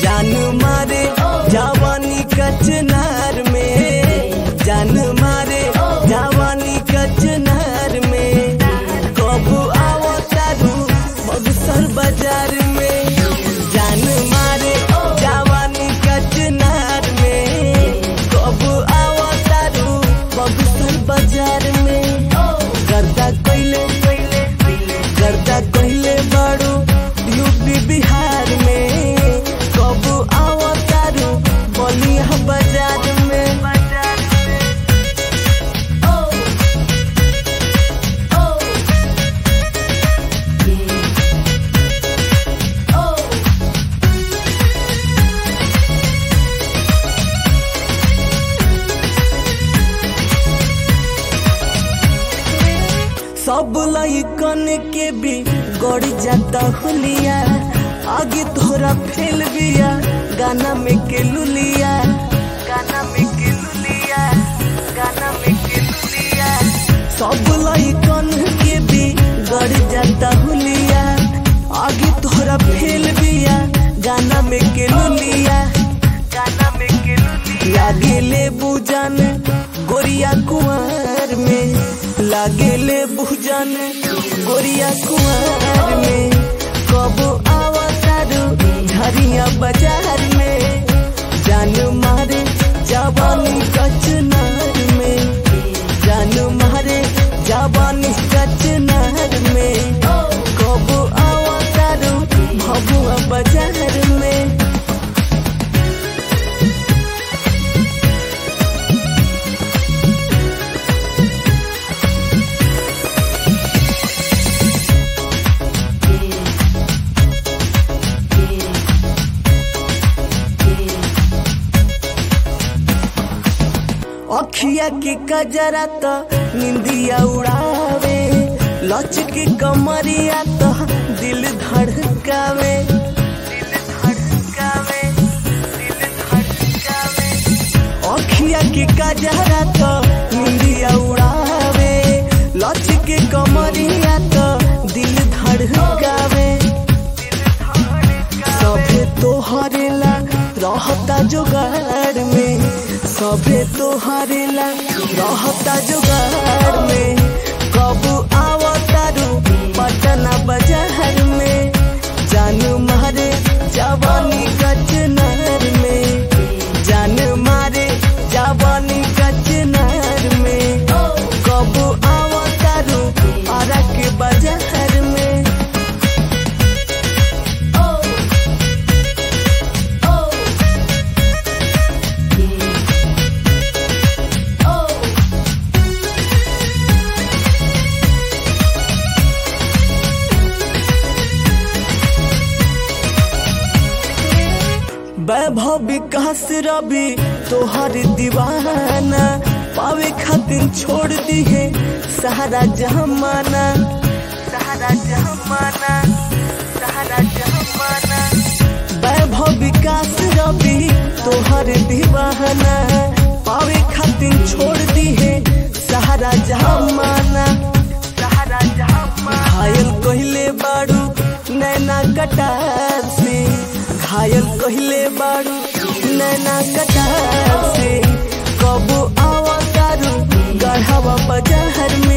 जान मारे जवानी कचनार में जान मारे जवानी कचनार में कब आओ तारू बक्सर बाजार में जान मारे जवानी कचनार में कब आओ तारू बक्सर बाजार में गर्दा कइले गर्दा कइले बाड़ू यूपी बिहार में कब आओ तारू बलिया बाजार में सब लइकन के भी गड़ जाता हुलिया आगे तोरा फेल बिया गाना में के लुलिया गाना में के लुलिया गाना में के लुलिया सब लइकन के भी गड़ जाता हुलिया आगे तोरा फेल बिया गाना में के लुलिया गाना में के लुलिया लागे ले बुजन गोरिया कुंवर में लागे ले बुजन गोरिया कुंवर में कब आवतारू झरिया बाजार में जान मारे जवानी कचनार में जान मारे जवानी कचनार में कब आवतारू भभुआ बाजार में अखिया के कजरा त निंदिया उड़ावे लच के कमरिया त दिल धड़कावे दिल धड़कावे दिल धड़कावे अखिया के कजरा त निंदिया उड़ावे लच के कमरिया त दिल धड़कावे सभे तोहरे ला रहता जुगाड़ में सभे तोहरे ला रहता जुगाड़ में कब आवतारू पटना बाजार में जान मारे जवानी कचनार में जान मारे जवानी कचनार में कब आवतारू आरा के बाजार में वैभव विकास रवि तोहर दीवाना पावे खातिर छोड़ दी है सहारा जमाना सहारा जमाना सहारा जमाना वैभव विकास रवि तोहर दीवाना पावे खातिर छोड़ दी है सहारा जमाना सहारा जमाना घायल कहले बाड़ू नैना कटार से घायल कहले बाड़ू नैना कटार से कब आवतारू गढ़वा बाजार में